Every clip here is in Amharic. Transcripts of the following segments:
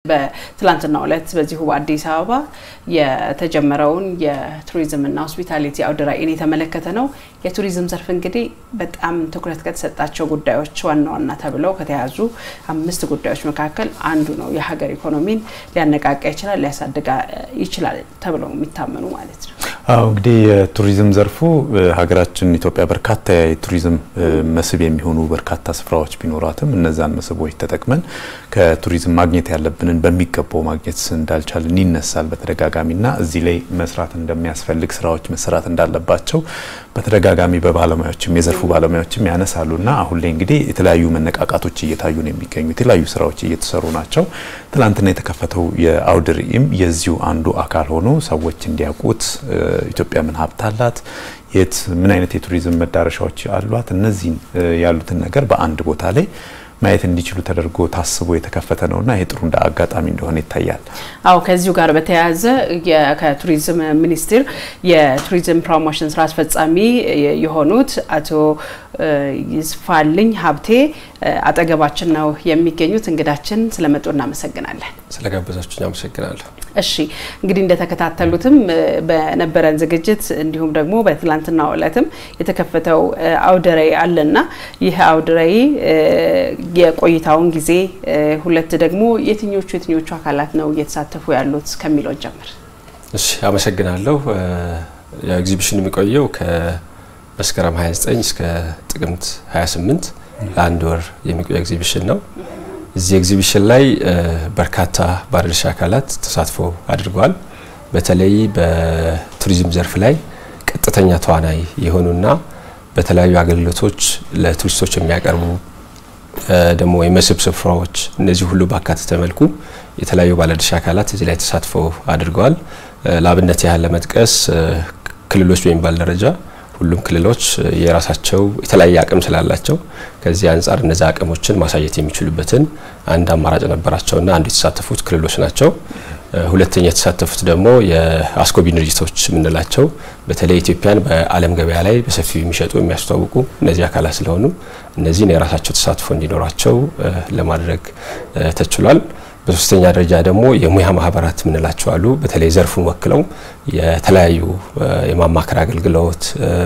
በትላንትናው ዕለት በዚሁ በአዲስ አበባ የተጀመረውን የቱሪዝምና ሆስፒታሊቲ አውደ ርዕይን የተመለከተ ነው። የቱሪዝም ዘርፍ እንግዲህ በጣም ትኩረት ከተሰጣቸው ጉዳዮች ዋና ዋና ተብለው ከተያዙ አምስት ጉዳዮች መካከል አንዱ ነው። የሀገር ኢኮኖሚን ሊያነቃቃ ይችላል፣ ሊያሳድጋ ይችላል ተብለው የሚታመኑ ማለት ነው። አዎ እንግዲህ የቱሪዝም ዘርፉ ሀገራችን ኢትዮጵያ በርካታ የቱሪዝም መስህብ የሚሆኑ በርካታ ስፍራዎች ቢኖሯትም እነዛን መስህቦች ተጠቅመን ከቱሪዝም ማግኘት ያለብንን በሚገባው ማግኘት እንዳልቻልን ይነሳል በተደጋጋሚና እዚህ ላይ መስራት እንደሚያስፈልግ ስራዎች መሰራት እንዳለባቸው በተደጋጋሚ በባለሙያዎችም የዘርፉ ባለሙያዎችም ያነሳሉና አሁን ላይ እንግዲህ የተለያዩ መነቃቃቶች እየታዩ ነው የሚገኙ የተለያዩ ስራዎች እየተሰሩ ናቸው። ትላንትና የተከፈተው የአውደ ርዕይም የዚሁ አንዱ አካል ሆኖ ሰዎች እንዲያውቁት ኢትዮጵያ ምን ሀብት አላት፣ የት ምን አይነት የቱሪዝም መዳረሻዎች አሏት፣ እነዚህን ያሉትን ነገር በአንድ ቦታ ላይ ማየት እንዲችሉ ተደርጎ ታስቦ የተከፈተ ነውና ይሄ ጥሩ እንደ አጋጣሚ እንደሆነ ይታያል። አዎ ከዚሁ ጋር በተያያዘ ከቱሪዝም ሚኒስቴር የቱሪዝም ፕሮሞሽን ስራ አስፈጻሚ የሆኑት አቶ ይስፋልኝ ሀብቴ አጠገባችን ነው የሚገኙት። እንግዳችን ስለመጡ እናመሰግናለን። ስለጋበዛችሁኝ አመሰግናለሁ። እሺ እንግዲህ እንደተከታተሉትም በነበረን ዝግጅት እንዲሁም ደግሞ በትላንትናው ዕለትም የተከፈተው አውደ ርዕይ አለና ይህ አውደ ርዕይ የቆይታውን ጊዜ ሁለት ደግሞ የትኞቹ የትኞቹ አካላት ነው እየተሳተፉ ያሉት ከሚለው ጀምር። እሺ አመሰግናለሁ። ኤግዚቢሽን የሚቆየው ከመስከረም 29 እስከ ጥቅምት 28 ለአንድ ወር የሚቆይ ኤግዚቢሽን ነው። እዚህ ኤግዚቢሽን ላይ በርካታ ባለድርሻ አካላት ተሳትፎ አድርገዋል። በተለይ በቱሪዝም ዘርፍ ላይ ቀጥተኛ ተዋናይ የሆኑና በተለያዩ አገልግሎቶች ለቱሪስቶች የሚያቀርቡ ደግሞ የመስህብ ስፍራዎች እነዚህ ሁሉ ባካተተ መልኩ የተለያዩ ባለድርሻ አካላት እዚህ ላይ ተሳትፎ አድርገዋል። ለአብነት ያህል ለመጥቀስ ክልሎች በሚባል ደረጃ ሁሉም ክልሎች የራሳቸው የተለያየ አቅም ስላላቸው ከዚህ አንጻር እነዚ አቅሞችን ማሳየት የሚችሉበትን አንድ አማራጭ ነበራቸውና አንዱ የተሳተፉት ክልሎች ናቸው። ሁለተኛ የተሳተፉት ደግሞ የአስጎብኚ ድርጅቶች የምንላቸው በተለይ ኢትዮጵያን በዓለም ገበያ ላይ በሰፊው የሚሸጡ የሚያስተዋውቁ እነዚህ አካላት ስለሆኑ እነዚህን የራሳቸው ተሳትፎ እንዲኖራቸው ለማድረግ ተችሏል። በሶስተኛ ደረጃ ደግሞ የሙያ ማህበራት የምንላቸው አሉ። በተለይ ዘርፉን ወክለው የተለያዩ የማማከር አገልግሎት፣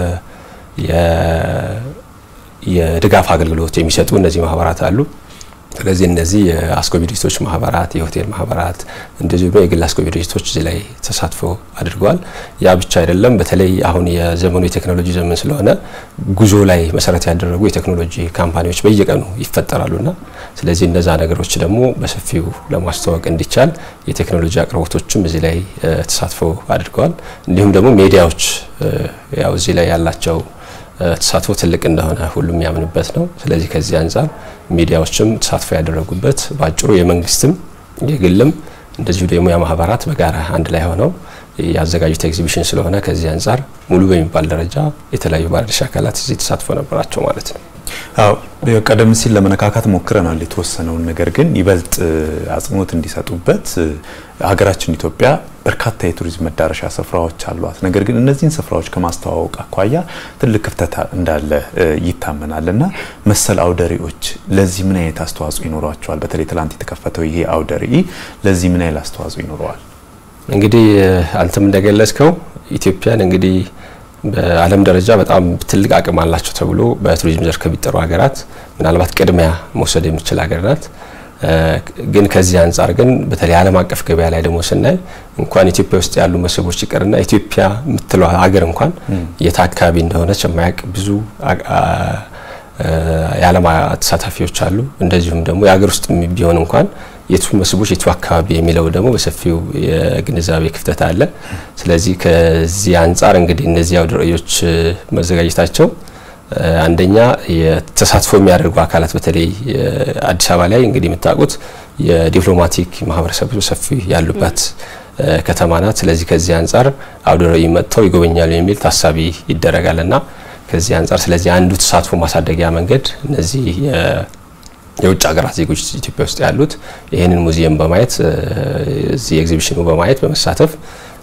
የድጋፍ አገልግሎት የሚሰጡ እነዚህ ማህበራት አሉ። ስለዚህ እነዚህ የአስጎብኚ ድርጅቶች ማህበራት፣ የሆቴል ማህበራት እንደዚሁ የግል አስጎብኚ ድርጅቶች እዚህ ላይ ተሳትፎ አድርገዋል። ያ ብቻ አይደለም። በተለይ አሁን የዘመኑ የቴክኖሎጂ ዘመን ስለሆነ ጉዞ ላይ መሰረት ያደረጉ የቴክኖሎጂ ካምፓኒዎች በየቀኑ ይፈጠራሉና ስለዚህ እነዛ ነገሮች ደግሞ በሰፊው ለማስተዋወቅ እንዲቻል የቴክኖሎጂ አቅርቦቶችም እዚህ ላይ ተሳትፎ አድርገዋል። እንዲሁም ደግሞ ሚዲያዎች ያው እዚህ ላይ ያላቸው ተሳትፎ ትልቅ እንደሆነ ሁሉም ያምንበት ነው። ስለዚህ ከዚህ አንጻር ሚዲያዎችም ተሳትፎ ያደረጉበት በአጭሩ የመንግስትም የግልም እንደዚሁ የሙያ ማህበራት በጋራ አንድ ላይ ሆነው ያዘጋጁት ኤግዚቢሽን ስለሆነ ከዚህ አንጻር ሙሉ በሚባል ደረጃ የተለያዩ ባለድርሻ አካላት እዚህ ተሳትፎ ነበራቸው ማለት ነው። አዎ ቀደም ሲል ለመነካካት ሞክረናል የተወሰነውን ነገር ግን ይበልጥ አጽንኦት እንዲሰጡበት ሀገራችን ኢትዮጵያ በርካታ የቱሪዝም መዳረሻ ስፍራዎች አሏት። ነገር ግን እነዚህን ስፍራዎች ከማስተዋወቅ አኳያ ትልቅ ክፍተት እንዳለ ይታመናል እና መሰል አውደ ርዕዮች ለዚህ ምን አይነት አስተዋጽኦ ይኖሯቸዋል? በተለይ ትላንት የተከፈተው ይሄ አውደ ርዕይ ለዚህ ምን አይነት አስተዋጽኦ ይኖረዋል? እንግዲህ አንተም እንደገለጽከው ኢትዮጵያን እንግዲህ በዓለም ደረጃ በጣም ትልቅ አቅም አላቸው ተብሎ በቱሪዝም ዘርፍ ከሚጠሩ ሀገራት ምናልባት ቅድሚያ መውሰድ የምትችል ሀገር ናት። ግን ከዚህ አንጻር ግን በተለይ ዓለም አቀፍ ገበያ ላይ ደግሞ ስናይ እንኳን ኢትዮጵያ ውስጥ ያሉ መስህቦች ይቀርና ኢትዮጵያ የምትለው ሀገር እንኳን የት አካባቢ እንደሆነች የማያውቅ ብዙ የዓለም ተሳታፊዎች አሉ። እንደዚሁም ደግሞ የሀገር ውስጥ ቢሆን እንኳን የቱ መስህቦች የቱ አካባቢ የሚለው ደግሞ በሰፊው የግንዛቤ ክፍተት አለ። ስለዚህ ከዚህ አንጻር እንግዲህ እነዚህ አውደ ርዕዮች መዘጋጀታቸው አንደኛ የተሳትፎ የሚያደርጉ አካላት በተለይ አዲስ አበባ ላይ እንግዲህ የምታውቁት የዲፕሎማቲክ ማህበረሰብ ሰፊ ያሉባት ከተማ ናት። ስለዚህ ከዚህ አንጻር አውደ ርዕይ መጥተው ይጎበኛሉ የሚል ታሳቢ ይደረጋልና ከዚህ አንጻር ስለዚህ አንዱ ተሳትፎ ማሳደጊያ መንገድ እነዚህ የውጭ ሀገራት ዜጎች ኢትዮጵያ ውስጥ ያሉት ይህንን ሙዚየም በማየት እዚህ ኤግዚቢሽኑ በማየት በመሳተፍ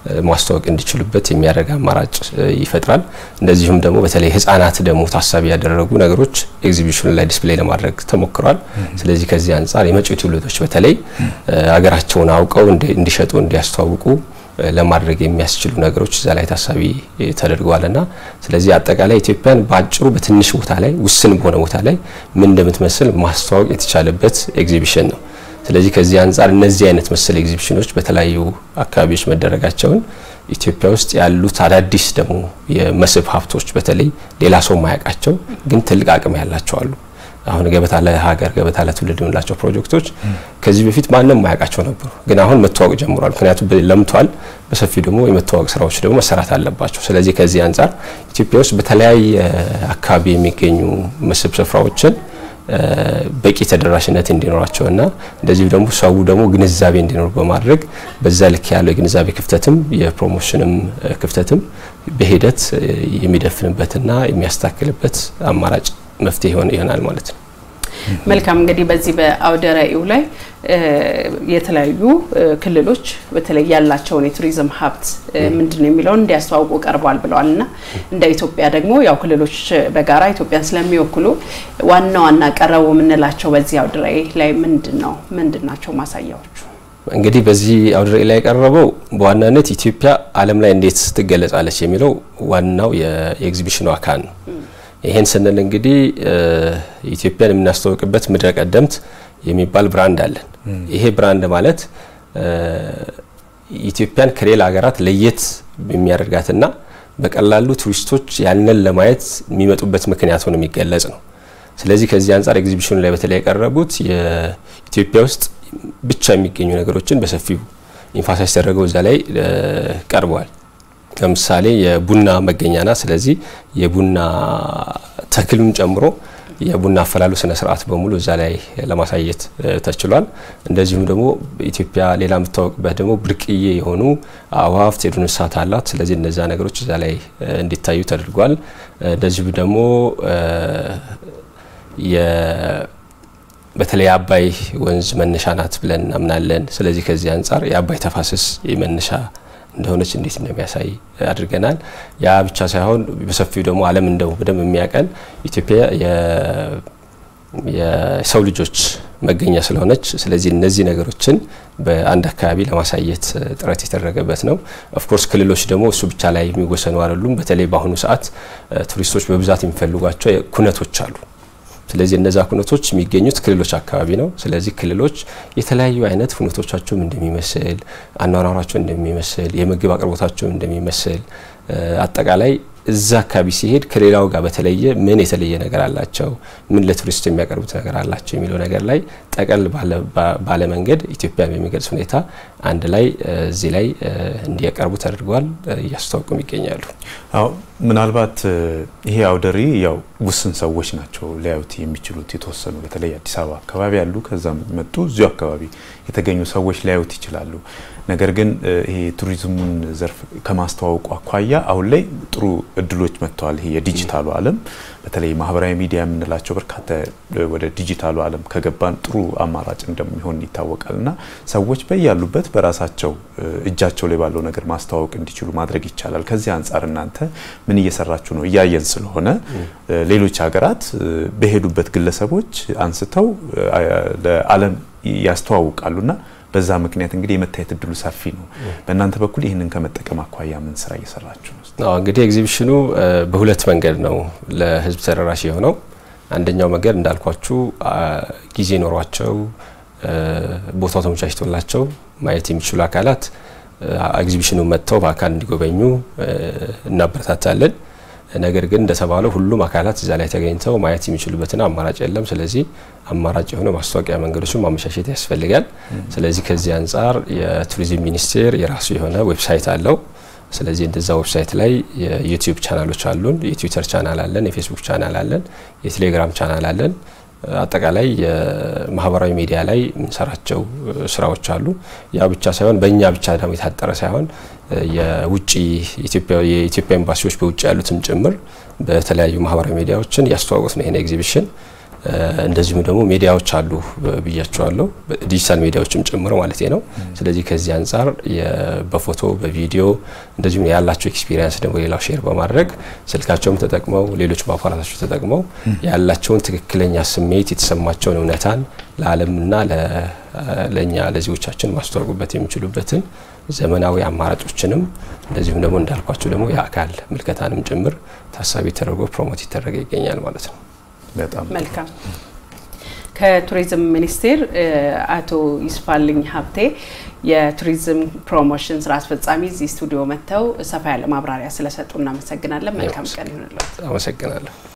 ማስተዋወቅ እንዲችሉበት የሚያደርግ አማራጭ ይፈጥራል። እንደዚሁም ደግሞ በተለይ ህጻናት ደግሞ ታሳቢ ያደረጉ ነገሮች ኤግዚቢሽኑ ላይ ዲስፕሌይ ለማድረግ ተሞክሯል። ስለዚህ ከዚህ አንጻር የመጪው ትውልዶች በተለይ ሀገራቸውን አውቀው እንዲሸጡ እንዲያስተዋውቁ ለማድረግ የሚያስችሉ ነገሮች እዛ ላይ ታሳቢ ተደርገዋልና ስለዚህ አጠቃላይ ኢትዮጵያን በአጭሩ በትንሽ ቦታ ላይ ውስን በሆነ ቦታ ላይ ምን እንደምትመስል ማስተዋወቅ የተቻለበት ኤግዚቢሽን ነው። ስለዚህ ከዚህ አንጻር እነዚህ አይነት መሰል ኤግዚቢሽኖች በተለያዩ አካባቢዎች መደረጋቸውን ኢትዮጵያ ውስጥ ያሉት አዳዲስ ደግሞ የመስህብ ሀብቶች በተለይ ሌላ ሰው ማያውቃቸው ግን ትልቅ አቅም ያላቸው አሉ። አሁን ገበታ ለሀገር ገበታ ለትውልድ የምንላቸው ፕሮጀክቶች ከዚህ በፊት ማንም ማያውቃቸው ነበሩ፣ ግን አሁን መተዋወቅ ጀምሯል። ምክንያቱም ለምቷል። በሰፊው ደግሞ የመተዋወቅ ስራዎች ደግሞ መሰራት አለባቸው። ስለዚህ ከዚህ አንጻር ኢትዮጵያ ውስጥ በተለያየ አካባቢ የሚገኙ መስህብ ስፍራዎችን በቂ ተደራሽነት እንዲኖራቸውና እንደዚሁ ደግሞ ሰው ደግሞ ግንዛቤ እንዲኖር በማድረግ በዛ ልክ ያለው የግንዛቤ ክፍተትም የፕሮሞሽንም ክፍተትም በሂደት የሚደፍንበትና የሚያስታክልበት አማራጭ መፍትሄ ይሆናል ማለት ነው። መልካም እንግዲህ በዚህ በአውደ ርዕዩ ላይ የተለያዩ ክልሎች በተለይ ያላቸውን የቱሪዝም ሀብት ምንድን ነው የሚለውን እንዲያስተዋውቁ ቀርቧል ብለዋል እና እንደ ኢትዮጵያ ደግሞ ያው ክልሎች በጋራ ኢትዮጵያን ስለሚወክሉ ዋና ዋና ቀረቡ የምንላቸው በዚህ አውደ ርዕይ ላይ ምንድን ነው ምንድን ናቸው ማሳያዎቹ? እንግዲህ በዚህ አውደ ርዕይ ላይ የቀረበው በዋናነት ኢትዮጵያ ዓለም ላይ እንዴት ትገለጻለች የሚለው ዋናው የኤግዚቢሽኑ አካል ነው። ይሄን ስንል እንግዲህ ኢትዮጵያን የምናስተዋውቅበት ምድረ ቀደምት የሚባል ብራንድ አለን። ይሄ ብራንድ ማለት ኢትዮጵያን ከሌላ ሀገራት ለየት የሚያደርጋትና በቀላሉ ቱሪስቶች ያንን ለማየት የሚመጡበት ምክንያት ሆኖ የሚገለጽ ነው። ስለዚህ ከዚህ አንጻር ኤግዚቢሽኑ ላይ በተለይ የቀረቡት የኢትዮጵያ ውስጥ ብቻ የሚገኙ ነገሮችን በሰፊው ኢንፋሳይዝ ተደረገው እዛ ላይ ቀርበዋል። ለምሳሌ የቡና መገኛና ስለዚህ የቡና ተክልም ጨምሮ የቡና አፈላሉ ስነ ስርዓት በሙሉ እዛ ላይ ለማሳየት ተችሏል። እንደዚሁም ደግሞ ኢትዮጵያ ሌላ የምታወቅበት ደግሞ ብርቅዬ የሆኑ አዋፍት፣ የዱር እንስሳት አላት። ስለዚህ እነዛ ነገሮች እዛ ላይ እንዲታዩ ተደርጓል። እንደዚሁም ደግሞ በተለይ የአባይ ወንዝ መነሻ ናት ብለን እናምናለን። ስለዚህ ከዚህ አንጻር የአባይ ተፋሰስ መነሻ እንደሆነች እንዴት እንደሚያሳይ አድርገናል። ያ ብቻ ሳይሆን በሰፊው ደግሞ ዓለም እንደው በደንብ የሚያቀን ኢትዮጵያ የሰው ልጆች መገኛ ስለሆነች ስለዚህ እነዚህ ነገሮችን በአንድ አካባቢ ለማሳየት ጥረት የተደረገበት ነው። ኦፍኮርስ ክልሎች ደግሞ እሱ ብቻ ላይ የሚወሰኑ አይደሉም። በተለይ በአሁኑ ሰዓት ቱሪስቶች በብዛት የሚፈልጓቸው ኩነቶች አሉ። ስለዚህ እነዛ ኩነቶች የሚገኙት ክልሎች አካባቢ ነው። ስለዚህ ክልሎች የተለያዩ አይነት ሁነቶቻቸውም እንደሚመስል፣ አኗኗራቸው እንደሚመስል፣ የምግብ አቅርቦታቸው እንደሚመስል አጠቃላይ እዛ አካባቢ ሲሄድ ከሌላው ጋር በተለየ ምን የተለየ ነገር አላቸው፣ ምን ለቱሪስት የሚያቀርቡት ነገር አላቸው የሚለው ነገር ላይ ጠቀል ባለ መንገድ ኢትዮጵያን በሚገልጽ ሁኔታ አንድ ላይ እዚህ ላይ እንዲያቀርቡ ተደርጓል። እያስተዋወቁም ይገኛሉ። አዎ ምናልባት ይሄ አውደ ርዕይ ያው ውስን ሰዎች ናቸው ሊያዩት የሚችሉት የተወሰኑ በተለይ አዲስ አበባ አካባቢ ያሉ ከዛም መጡ እዚሁ አካባቢ የተገኙ ሰዎች ሊያዩት ይችላሉ። ነገር ግን ይሄ ቱሪዝሙን ዘርፍ ከማስተዋወቁ አኳያ አሁን ላይ ጥሩ እድሎች መጥተዋል። ይሄ የዲጂታሉ ዓለም በተለይ ማህበራዊ ሚዲያ የምንላቸው በርካታ ወደ ዲጂታሉ ዓለም ከገባን ጥሩ አማራጭ እንደሚሆን ይታወቃል እና ሰዎች በያሉበት በራሳቸው እጃቸው ላይ ባለው ነገር ማስተዋወቅ እንዲችሉ ማድረግ ይቻላል። ከዚህ አንጻር እናንተ ምን እየሰራችሁ ነው? እያየን ስለሆነ ሌሎች ሀገራት በሄዱበት ግለሰቦች አንስተው ለዓለም ያስተዋውቃሉና በዛ ምክንያት እንግዲህ የመታየት እድሉ ሰፊ ነው። በእናንተ በኩል ይህንን ከመጠቀም አኳያ ምን ስራ እየሰራችሁ ነው? እንግዲህ ኤግዚቢሽኑ በሁለት መንገድ ነው ለህዝብ ተደራሽ የሆነው። አንደኛው መንገድ እንዳልኳችሁ ጊዜ ኖሯቸው ቦታው ተመቻችቶላቸው ማየት የሚችሉ አካላት ኤግዚቢሽኑ መጥተው በአካል እንዲጎበኙ እናበረታታለን። ነገር ግን እንደተባለው ሁሉም አካላት እዛ ላይ ተገኝተው ማየት የሚችሉበትን አማራጭ የለም። ስለዚህ አማራጭ የሆነ ማስታወቂያ መንገዶችን ማመቻቸት ያስፈልጋል። ስለዚህ ከዚህ አንጻር የቱሪዝም ሚኒስቴር የራሱ የሆነ ዌብሳይት አለው። ስለዚህ እንደዛ ዌብሳይት ላይ የዩቲዩብ ቻናሎች አሉን፣ የትዊተር ቻናል አለን፣ የፌስቡክ ቻናል አለን፣ የቴሌግራም ቻናል አለን። አጠቃላይ የማህበራዊ ሚዲያ ላይ የምንሰራቸው ስራዎች አሉ። ያ ብቻ ሳይሆን በእኛ ብቻ ደግሞ የታጠረ ሳይሆን የውጭ የኢትዮጵያ ኤምባሲዎች በውጭ ያሉትም ጭምር በተለያዩ ማህበራዊ ሚዲያዎችን እያስተዋወቁት ነው ይሄን ኤግዚቢሽን። እንደዚሁም ደግሞ ሚዲያዎች አሉ ብያቸዋለሁ፣ ዲጂታል ሚዲያዎችም ጭምር ማለት ነው። ስለዚህ ከዚህ አንጻር በፎቶ በቪዲዮ እንደዚሁም ያላቸው ኤክስፒሪየንስ ደግሞ ሌላው ሼር በማድረግ ስልካቸውም ተጠቅመው ሌሎች አፓራታቸው ተጠቅመው ያላቸውን ትክክለኛ ስሜት የተሰማቸውን እውነታን ለዓለምና ለእኛ ለዜጎቻችን ማስተዋወቁበት የሚችሉበትን ዘመናዊ አማራጮችንም እንደዚሁም ደግሞ እንዳልኳቸው ደግሞ የአካል ምልከታንም ጭምር ታሳቢ ተደርጎ ፕሮሞት ይደረገ ይገኛል ማለት ነው። በጣም መልካም። ከቱሪዝም ሚኒስቴር አቶ ይስፋልኝ ሀብቴ የቱሪዝም ፕሮሞሽን ስራ አስፈጻሚ እዚህ ስቱዲዮ መጥተው ሰፋ ያለ ማብራሪያ ስለሰጡ እናመሰግናለን። መልካም ቀን ይሁንልዎት። አመሰግናለሁ።